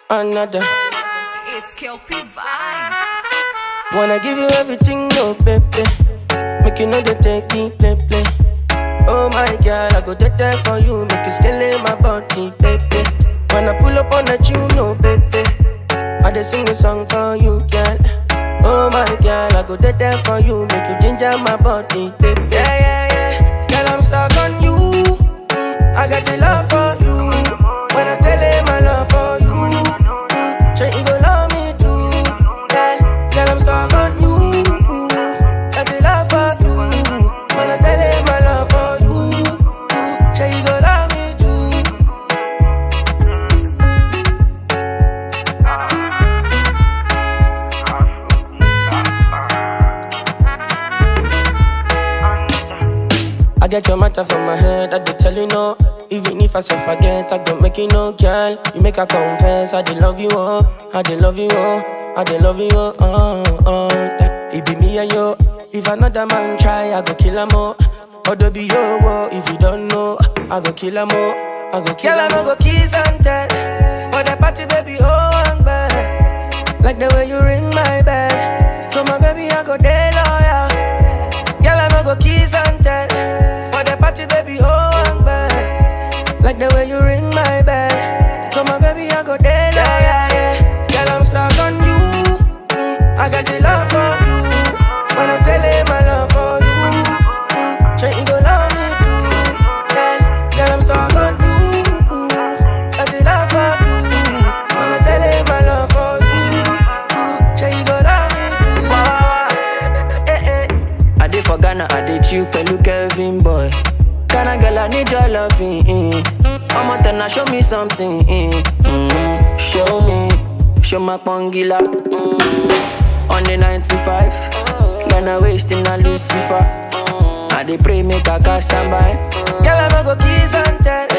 another. It's Kelpie Vibes. Wanna give you everything, no baby. Make you know they take me play play. Oh my girl, I go dead there for you. Make you scale my body, baby. When I pull up on that you, no baby. I just sing a song for you, girl. Oh my girl, I go dead there for you. Make you ginger my body, baby. Yeah, yeah, yeah. Girl, I'm stuck on you. Mm, I got the love for you. When I tell him my love for you. mm, Sure, you gon' love me too. Girl, girl, I'm stuck on you. Got the love for you. When I tell him my love for you. Sure, you gon' love me too. I get your matter from my head, I did tell you no. Even if I so forget, I don't make you no girl. You make her confess, I did love you, oh. I did love you, oh. I did love you, oh. oh, oh. That It be me and you. If another man try, I go kill him, oh. Odo be yo, oh. If you don't know, I go kill him, oh. I go kill him, I go kiss and tell. For the party, baby, oh, I'm bad. Like the way you ring my bell. So my baby, I go day loyal. Girl, I no go kiss and tell. For the party, baby, oh, I'm bad. Like the way you ring my bell. So my baby, I go there, yeah, yeah, yeah. Girl, I'm stuck on you. Mm, I got the love for you. When I tell him my love for you. Mm, sure you go love me too. Girl, girl, I'm stuck on you. Got the love for you. When I tell him my love for you. Mm, sure you go love me too. Wah, wah, wah. Eh, eh. I did for Ghana, I did you, Pelu Kevin boy. Ghana girl, I need your loving. Mm. I'm out and show me something. Mm. Mm. Show me, show my pongila. Mm. On the 95, Ghana wasting a Lucifer. I dey pray make a cast stand by. Girl, I no go kiss and tell.